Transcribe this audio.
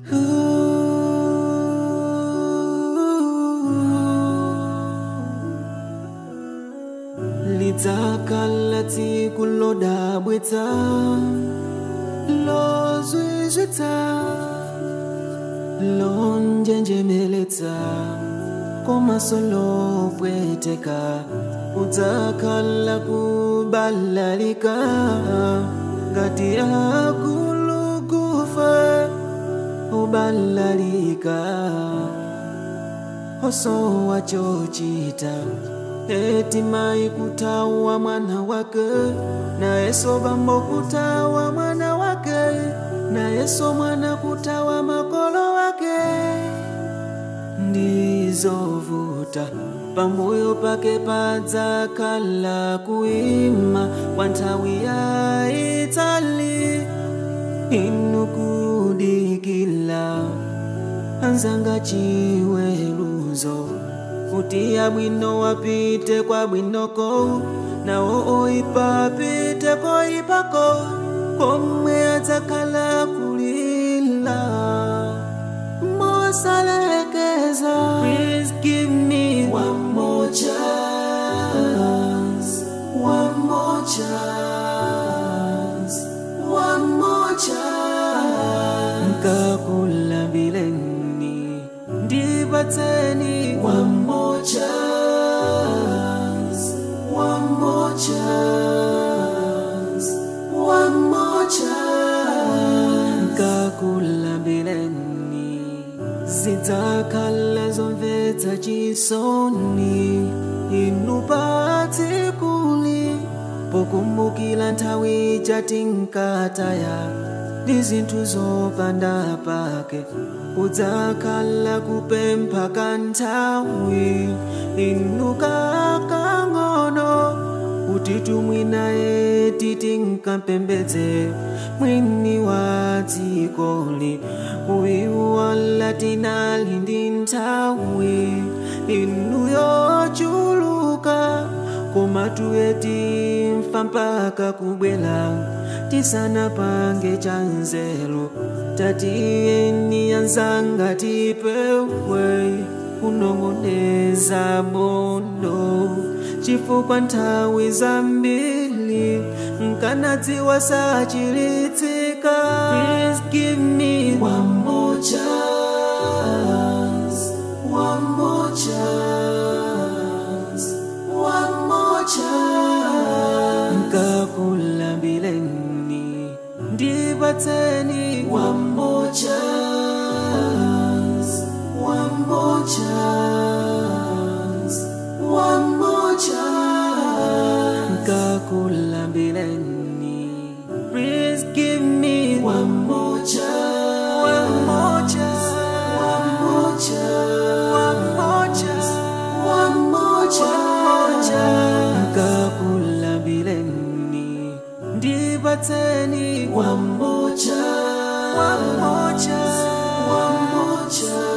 lidzakhala tsiku lodabwitsa lozwizwitsa lonjenjemeletsa komaso lopweteka kudzakhala kubalalika ngati akulukufa ubalalika osowa chochita eti mai kutawa mwana wake nayeso bambo kutawa mwana wake nayeso mwana kutawa makolo wake ndizovuta pamoyo pake padzakhala kuima kwa nthawi yaitali inu kudikila anzanga chiweruzo kuti abwino apite kwa bwinoko nawo oyipa apite koyipako komwe adzakhala kulila mosalekeza Please give me one more chance one more chance one more chance nkakulambileni ndipatseni one more chance one more chance one more chance nkakulambileni zidzakhala zomvetsa chisoni inu patsikuli pokumbukila nthawi jatinkataya ndi zinthu zopanda pake kudzakhala kupempha kanthawi inu kakang'ono kuti tumwinaye titinkapembedze mwini wa dzikoli kuiwala tinali ndi nthawi inu yochuluka koma tuyeti mfa mpaka kubwela tisanapange chanzelo tatiyeni anzanga tipewe kunong'oneza bondo chifukwa nthawi zambili nkanadziwa sachilitsika Please give me one more chance one more chance one more chance nkakulambileni ndipatseni one more chance one more chance one more chance nkakulambileni please give me one more chance one more chance one more chance one more chance one more chance nkakulambileni ndipatseni one more chance one more chance one more chance